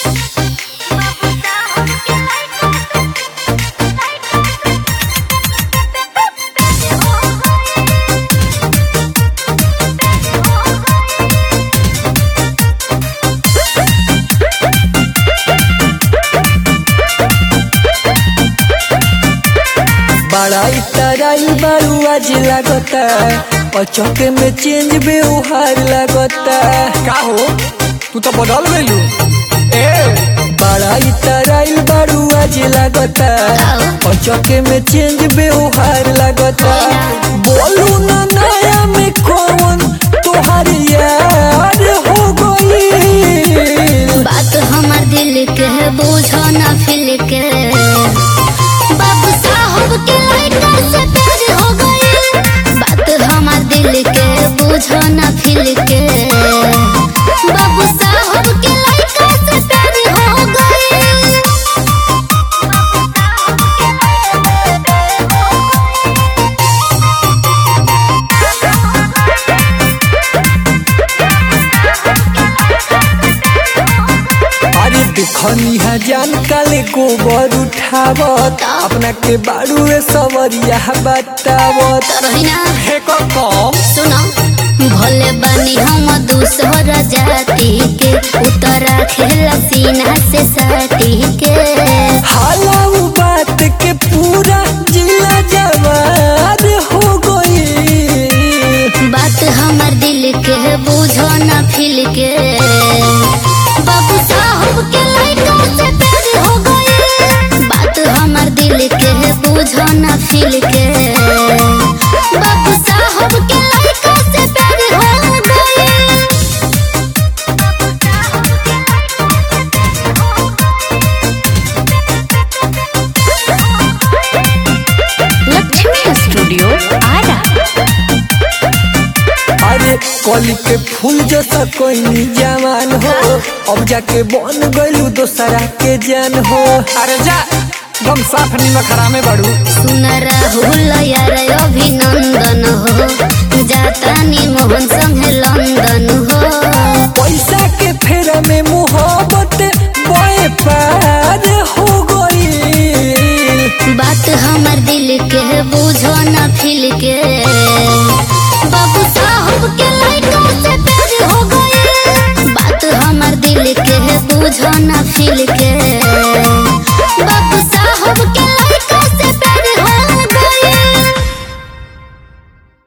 बड़ा तराई बारू आज लागता और चौके में चेंज व्यवहार लागता का हो तू तो बदल गइलू ए बड़ा तराई बारू आज लागता और चौके में चेंज व्यवहार लागता बोलू ना नया में कौन तोहार यार हो गई बात हमार दिल के है बुझो ना फिल के बाबू साहब के लड़का से प्यार हो गई बात हमार दिल के बुझो ना फिल के बाबू साहब के लड़का से प्यार हो गई अरे देखनी है जान काले गोबर उठावत अपना के बारू ए सवरिया बतावत रहीना हे को कम सुनो भोले बनी हम दूसर जाति के उतरा खेला सीना से साटी के हाला उ बात के पूरा जिला जवार हो गई बात हमार दिल के बुझो ना फिल के बाबू साहब के लड़का से प्यार हो गई बात हमार दिल के बुझो ना फिल के बाबू साहब के लड़का से प्यार हो गई लक्ष्मी स्टूडियो आरा अरे कली के फूल जैसा कोई जवान हो अब जाके बन गइलू दोसरा के जान हो अरे जा दम साफ नीमक हरामे बाड़ू सुन राहुल यार अभिनंदन हो जाता नी मोहन सम